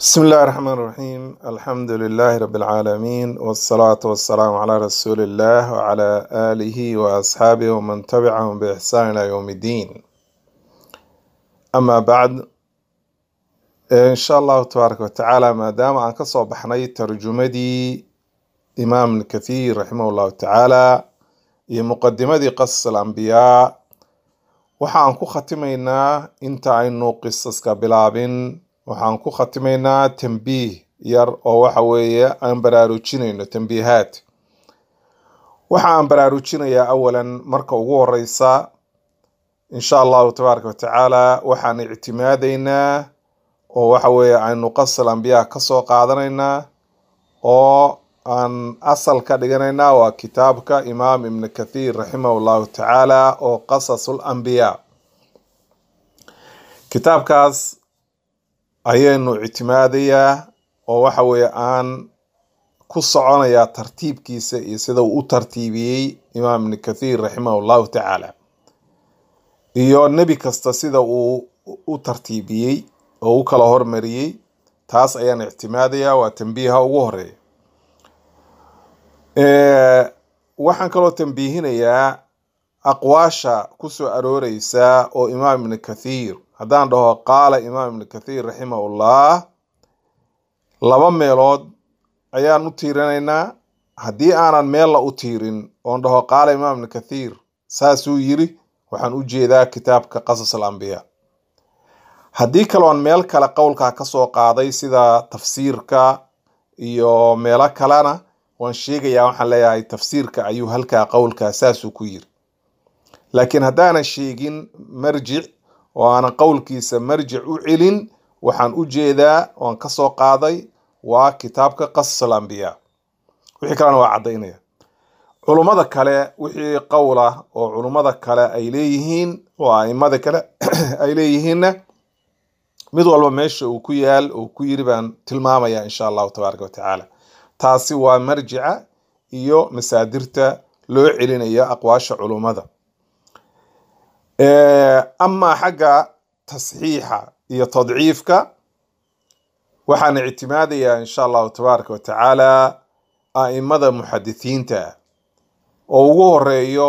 بسم الله الرحمن الرحيم الحمد لله رب العالمين والصلاة والسلام على رسول الله وعلى آله وأصحابه ومن تبعهم بإحسان إلى يوم الدين أما بعد إن شاء الله تبارك وتعالى ما دام أن كسو بحني ترجمدي إمام ابن كثير رحمه الله تعالى هي مقدمة قصص الأنبياء waxaan ku khatimaynaa inta aynu qisaska bilaabin waxaan ku khatimaynaa tambiih yar oo waxa weeye aan baraarujinayno tambiihaad waxa aan baraarujinayaa awalan marka ugu horeysa insha allahu tabaaraka watacaala waxaan ictimaadaynaa oo waxa weeye aynu qasal ambiyaa kasoo qaadanaynaa oo aan asal ka dhiganaynaa waa kitaabka imaam ibn kathiir raximah llahu tacaala oo qasasul ambiyaa kitaabkaas ayaynu ictimaadayaa oo waxa weeye aan ku soconayaa tartiibkiisa iyo sida uu u tartiibiyey imaam ibn kathiir raximah llahu tacaala iyo nebi kasta sida uu u tartiibiyey oo u kala hormariyey taas ayaan ictimaadayaa waa tambiiha ugu horeeya waxaan kaloo tambiihinayaa aqwaasha kusoo arooreysa oo imaam ibn kathiir haddaan dhaho qaala imaam ibn kathiir raximahullah laba meelood ayaan u tiirinaynaa haddii aanan meella u tiirin oon dhaho qaala imaam ibn kathiir saasuu yiri waxaan u jeedaa kitaabka qasas alambiyaa haddii kaloon meel kale qowlkaa kasoo qaaday sida tafsiirka iyo meelo kalena waan sheegayaa waxaan leeyahay tafsiirka ayuu halkaa qowlkaa saasuu ku yiri laakiin haddaanan sheegin marjic oo aanan qowlkiisa marjic u celin waxaan u jeedaa waan kasoo qaaday waa kitaabka qasas alambiyaa wixii kalena waa caddaynaya culummada kale wixii qowla oo culummada kale ay leeyihiin oo aimada kale ay leeyihiinna mid walba meesha uu ku yaal uu ku yiri baan tilmaamaya insha allahu tabaaraka watacaala taasi waa marjica iyo masaadirta loo celinayo aqwaasha culummada amaa xagga tasxiixa iyo tadciifka waxaan ictimaadayaa insha allahu tabaaraka watacaala a'imada muxadithiinta oo ugu horeeyo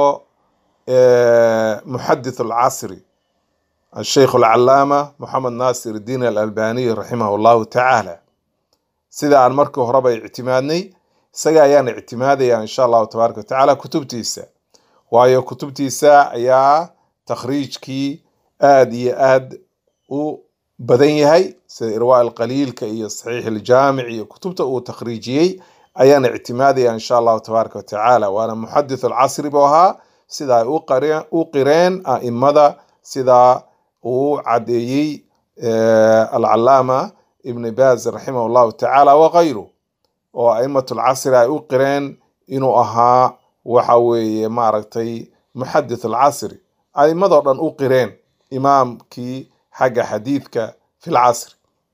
muxadith alcasri asheikh alcalaama moxamed naasir diin alalbaniy raximah llahu tacaala sida aan markii horeba ictimaadnay isaga ayaan ictimaadaya insha allahu tabaaraka watacaala kutubtiisa waayo kutubtiisa ayaa takhriijkii aada iyo aad u badan yahay sida irwaa alqaliilka iyo saxiix aljaamic iyo kutubta uu takhriijiyey ayaan ictimaadaya insha allahu tabaaraka watacaala waana muxadith alcasri buu ahaa sida ay u qireen a'imada sida uu caddeeyey alcalaama ibn baaz raximah llahu tacaala wakayru oo a'imat alcasri ay u qireen inuu ahaa waxa weeye maaragtay muxadith alcasri a'imadoo dhan u qireen imaamkii xagga xadiidka fi lcasri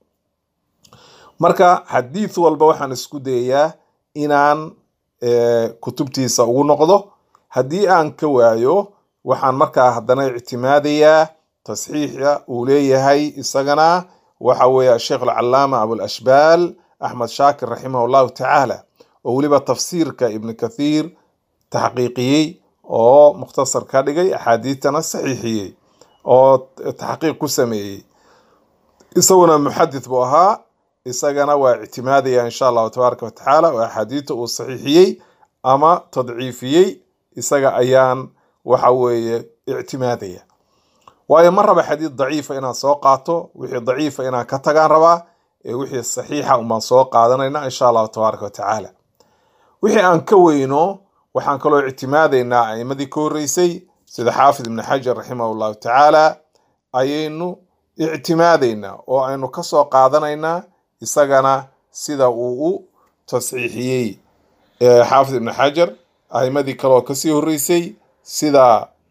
marka xadiid walba waxaan isku dayayaa inaan kutubtiisa ugu noqdo haddii aan ka waayo waxaan markaa haddana ictimaadayaa tasxiixa uu leeyahay isagana waxa weeye asheikh alcalaama abulashbaal axmed shaakir raximah llahu tacaala oo weliba tafsiirka ibn kathiir taxqiiqiyey oo mukhtasar ka dhigay axaadiidtana saxiixiyey oo taxqiiq ku sameeyey isaguna muxadith buu ahaa isagana waa ictimaadaya insha allahu tabaaraka watacaala oo axaadiidta uu saxiixiyey ama tadciifiyey isaga ayaan waxa weeye ictimaadaya waayo ma raba xadiid daciifa inaan soo qaato wixii daciifa inaan ka tagaan rabaa ee wixii saxiixa umaan soo qaadanayna insha allahu tabaaraka watacaala wixii aan ka weyno waxaan kaloo ictimaadaynaa a'imadii ka horreysay sida xaafid ibni xajar raximah llahu tacaala ayaynu ictimaadaynaa oo aynu kasoo qaadanaynaa isagana sida uu u tasxiixiyey xaafid ibni xajar a'imadii kaleoo kasii horreysay sida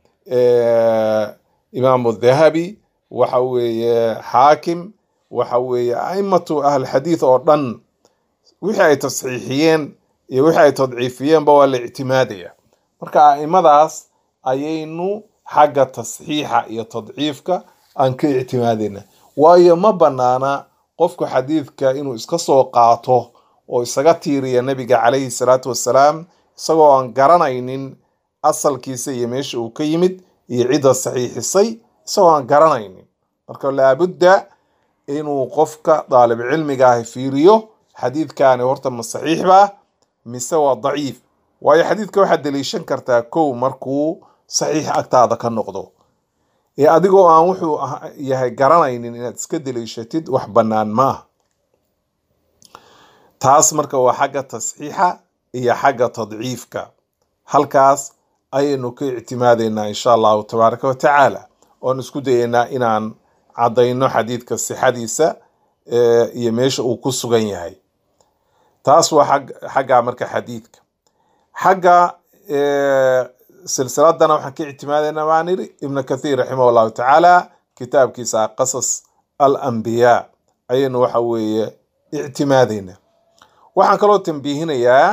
imaamu dahabi waxa weeye xaakim waxa weeye a'imatu ahlxadiid oo dhan wixii ay tasxiixiyeen iyo wixii ay tadciifiyeenba waa la ictimaadaya marka a'imadaas ayaynu xagga tasxiixa iyo tadciifka aan ka ictimaadayna waayo ma banaana qofku xadiidka inuu iska soo qaato oo isaga tiiriya nebiga calayhi salaatu wassalaam isagoo aan garanaynin asalkiisa iyo meesha uu ka yimid iyo cidda saxiixisay isagoo aan garanaynin marka laabudda inuu qofka daalib cilmiga ahi fiiriyo xadiidkaani horta ma saxiix baa mise waa daciif waayo xadiidka waxaad deliishan kartaa kow markuu saxiix agtaada ka noqdo ee adigoo aan wuxuu yahay garanaynin inaad iska deliishatid wax bannaan maaha taas marka waa xagga tasxiixa iyo xagga tadciifka halkaas ayaynu ka ictimaadeynaa insha allahu tabaaraka wa tacaala oon isku dayeynaa inaan caddayno xadiidka sixadiisa iyo meesha uu ku sugan yahay taas waa xagga marka xadiidka xagga silsiladana waxaan ka ictimaadeynaa baan idhi ibnu kathiir raximah allahu tacaala kitaabkiisa qasas al anbiyaa ayaynu waxa weeye ictimaadeynaa waxaan kaloo tambiihinayaa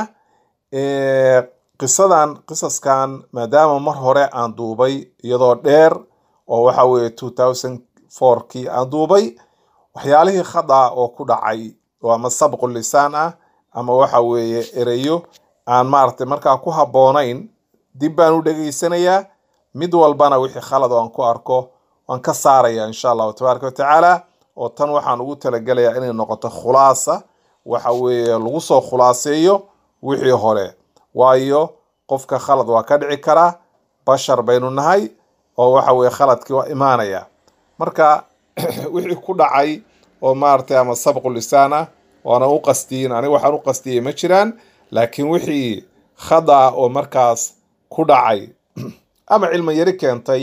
qisadan qisaskan maadaama mar hore aan duubay iyadoo dheer oo waxa weeye two thousand fourkii aan duubay waxyaalihii khada oo ku dhacay oo ama sabqu lisaan ah ama waxa weeye ereyo aan maaragtay markaa ku habboonayn dib baan u dhegaysanayaa mid walbana wixii khalad oo aan ku arko waan ka saaraya insha allahu tabaaraka wa tacaala oo tan waxaan ugu talagelayaa inay noqoto khulaasa waxa weeye lagu soo khulaaseeyo wixii hore waayo qofka khalad waa ka dhici karaa bashar baynu nahay oo waxa weye khaladkii waa imaanaya marka wixii ku dhacay oo maaragtay ama sabqu lisaan ah waana u qastiyin aniga waxaan u qastiyey ma jiraan laakiin wixii khada oo markaas ku dhacay ama cilmi yari keentay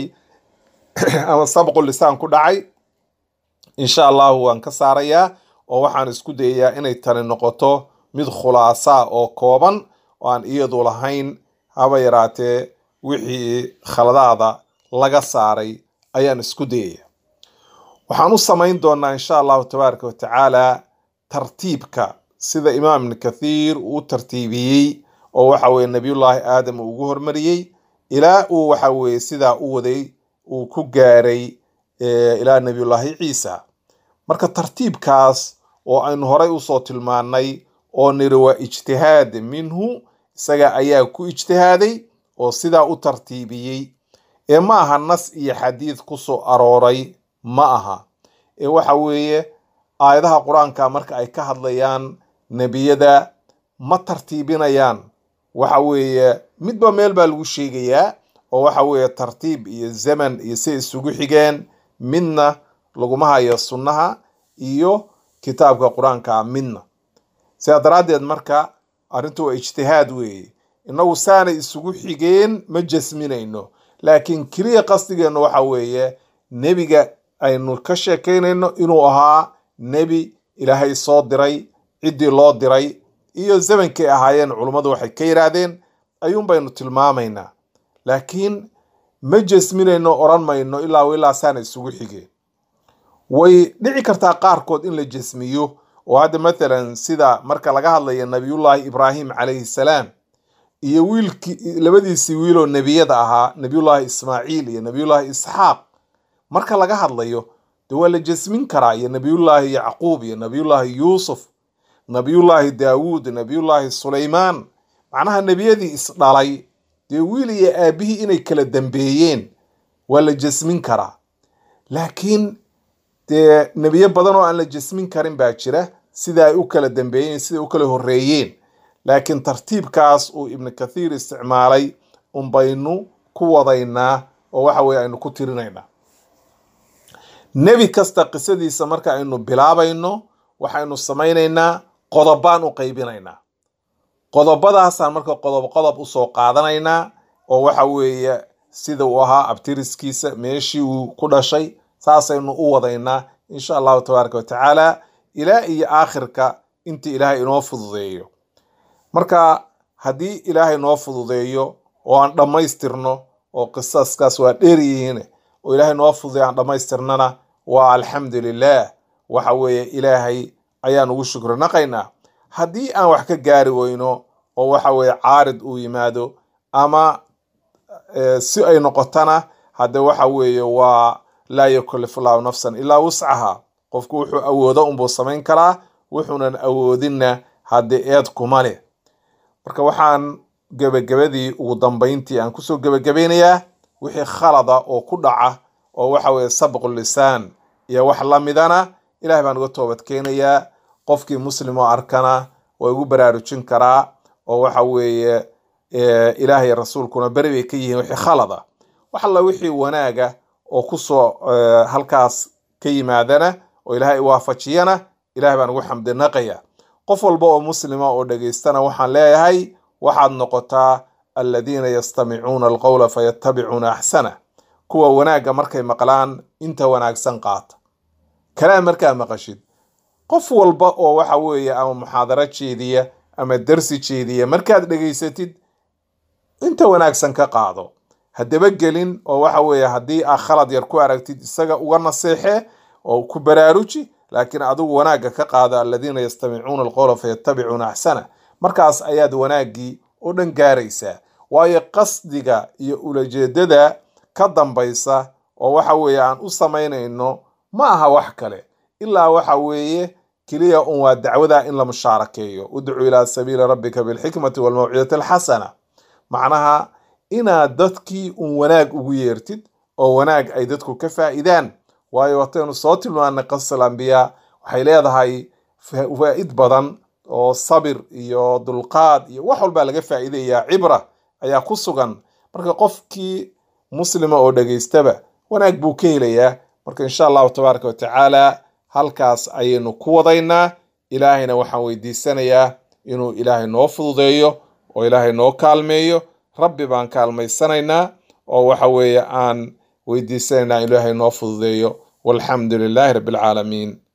ama sabqu lisaan ku dhacay insha allahu waan ka saarayaa oo waxaan isku dayayaa inay tani noqoto mid khulaasa oo kooban oo aan iyadu lahayn haba yaraatee wixii khaladaada laga saaray ayaan isku dayaya waxaan u samayn doonaa insha allahu tabaaraka wa tacaala tartiibka sida imaam ibn kathiir uu tartiibiyey oo waxa weye nabiyullaahi aadam uu ugu hormariyey ilaa uu waxa weye sidaa u waday uu ku gaaray ilaa nabiyullaahi ciisa marka tartiibkaas oo aynu horay usoo tilmaannay oo niri waa ijtihaad minhu isaga ayaa ku ijtihaaday oo sidaa u tartiibiyey ee ma aha nas iyo xadiid ku soo arooray ma aha ee waxa weeye aayadaha qur-aanka marka ay ka hadlayaan nebiyada ma tartiibinayaan waxa weeye midba meel baa lagu sheegayaa oo waxa weeye tartiib iyo zaman iyo si isugu xigeen midna laguma hayo sunnaha iyo kitaabka qur-aanka midna sidaa daraaddeed marka arrintu waa ijtihaad weeye innagu saanay isugu xigeen ma jasminayno laakiin keliya qasdigeennu waxa weeye nebiga aynu ka sheekaynayno inuu ahaa nebi ilaahay soo diray ciddii loo diray iyo zamankay ahaayeen culummadu waxay ka yidhaahdeen ayuun baynu tilmaamaynaa laakiin ma jasminayno odhan mayno ilaa ilaa saana isugu xigeen way dhici kartaa qaarkood in la jasmiyo oo hadda mathalan sida marka laga hadlayo nabiyullaahi ibraahim calayhi salaam iyo wiilkii labadiisii wiiloo nebiyada ahaa nabiyullaahi ismaaciil iyo nabiyullaahi isxaaq marka laga hadlayo de waa la jasmin karaa iyo nabiyullaahi yacquub iyo nabiyullaahi yuusuf nabiyullaahi daawuud nabiyullaahi sulaymaan macnaha nebiyadii isdhalay dee wiil iyo aabihii inay kala dambeeyeen waa la jasmin karaa laakiin dee nebiyo badan oo aan la jasmin karin baa jira sida ay u kala dambeeyeen sida u kala horreeyeen laakiin tartiibkaas uu ibnu kathiir isticmaalay unbaynu ku wadaynaa oo waxa weye aynu ku tirinaynaa nebi kasta qisadiisa marka aynu bilaabayno waxaynu samaynaynaa qodobaan u qaybinaynaa qodobadaasaan marka qodob qodob usoo qaadanaynaa oo waxa weeye sida uu ahaa abtiriskiisa meeshii uu ku dhashay saasaynu u wadaynaa insha allahu tabaaraka wa tacaala ilaa iyo aakhirka intii ilaahay inoo fududeeyo marka haddii ilaahay noo fududeeyo oo aan dhammaystirno oo qisaskaas waa dheer yihiin oo ilaahay noo fududeeyo aan dhammaystirnana waa alxamdu lilah waxa weeye ilaahay ayaan ugu shukri naqaynaa haddii aan wax ka gaari weyno oo waxa weeye caarid uu yimaado ama si ay noqotana hadde waxa weeye waa laa yukallifu llahu nafsan ilaa wuscaha qofku wuxuu awoodo unbuu samayn karaa wuxuunan awoodinna haddii eed kuma leh marka waxaan gebagabadii ugu dambayntii aan kusoo gebagabeynayaa wixii khalada oo ku dhaca oo waxa weeye sabqu lisaan iyo wax la midana ilahay baan uga toobad keenayaa qofkii muslim oo arkana waa igu baraarujin karaa oo waxa weeye ilaahay rasuulkuna beri bay ka yihiin wixii khalada wax alla wixii wanaaga oo kusoo halkaas ka yimaadana oo ilaahay waafajiyana ilahay baan ugu xamdinaqaya qof walba oo muslima oo dhegaystana waxaan leeyahay waxaad noqotaa aladiina yastamicuuna alqowla fayattabicuuna axsana kuwa wanaagga markay maqlaan inta wanaagsan qaata kalaam markaa maqashid qof walba oo waxa weeye ama muxaadaro jeediya ama darsi jeediya markaad dhegaysatid inta wanaagsan ka qaado haddaba gelin oo waxa weeye haddii aa khalad yar ku aragtid isaga uga naseexe oo ku baraaruji laakiin adigu wanaagga ka qaada aladiina yastamicuuna alqowla fayattabicuuna axsana markaas ayaad wanaaggii oo dhan gaaraysaa waayo qasdiga iyo ulajeedada ka dambaysa oo waxa weeye aan u samaynayno ma aha wax kale ilaa waxa weeye keliya un waa dacwada in la mushaarakeeyo udcu ilaa sabiili rabbika bilxikmati walmawcidati alxasana macnaha inaad dadkii un wanaag ugu yeertid oo wanaag ay dadku ka faa'iidaan waayo wataynu soo tilmaanay qasal ambiyaa waxay leedahay faa'id badan oo sabir iyo dulqaad iyo wax walbaa laga faa'iidayaa cibra ayaa ku sugan marka qofkii muslima oo dhegaystaba wanaag buu ka helayaa marka insha allahu tabaaraka watacaala halkaas ayaynu ku wadaynaa ilaahayna waxaan weydiisanayaa inuu ilaahay noo fududeeyo oo ilaahay noo kaalmeeyo rabbi baan kaalmaysanaynaa oo waxa weeye aan weydiisanaynaa ilaahay noo fududeeyo walxamdu lilaahi rabbi alcaalamiin